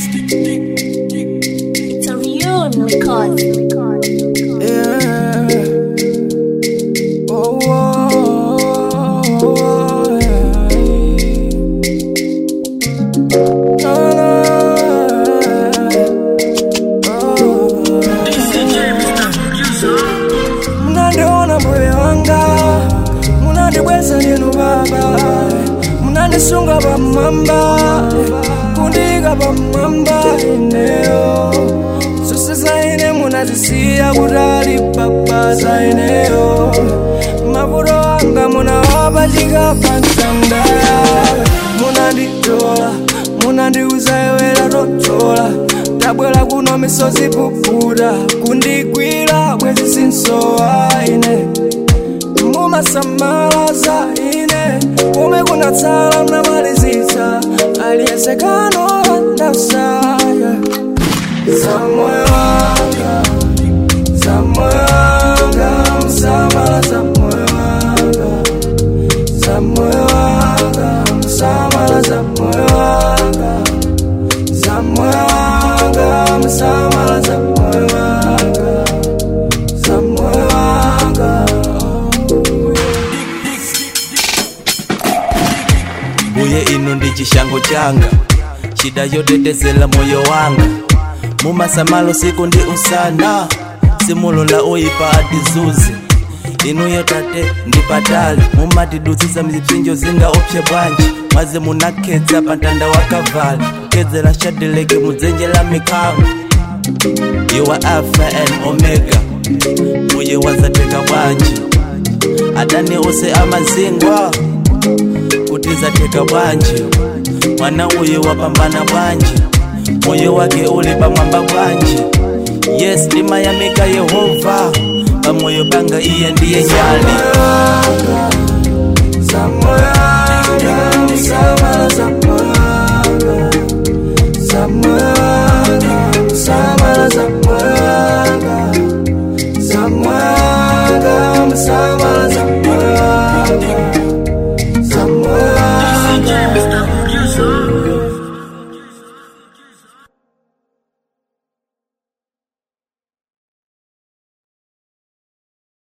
It's a real record. Yeah. Oh, oh, oh, yeah. No, no, oh. Munandiona moyo wanga munandibweza ndinu baba munandisunga pamwamba kundika pamwamba ineyo zose zaine munazisiya kutali papa zaineyo mavuto anga munawapachika pansanda munanditola munandiuza yewera totola tabwera kuno misozi puputa kundigwira bwezi sinsowa ine mumasamala za ine kumwe kunatsala mnamalizitsa aliyesekano ndasaya za moyo wanga za moyo wanga msamala za moyo wanga za moyo wanga msamala za moyo wanga za moyo wanga msamala za moyo wanga za moyo wanga mbuye inu ndi chishango changa shida yotetezela moyo wanga mumasamalo siku ndi usana simulola oyipa atizuze inuyo tate ndi patali mumatidutsitsa mzipsinjo zinga opsya bwanji mwaze munakhetsa pa mtanda wa kavali kukhedzera shadeleke mudzenje la mikhango you are alpha and omega mbuye wazateka bwanji adani ose amazingwa kuti zateka bwanji mwana uyu wapambana bwanji moyo wake uli pamwamba bwanji yes ndimayamika yehova pamoyo panga iye ndiye nyali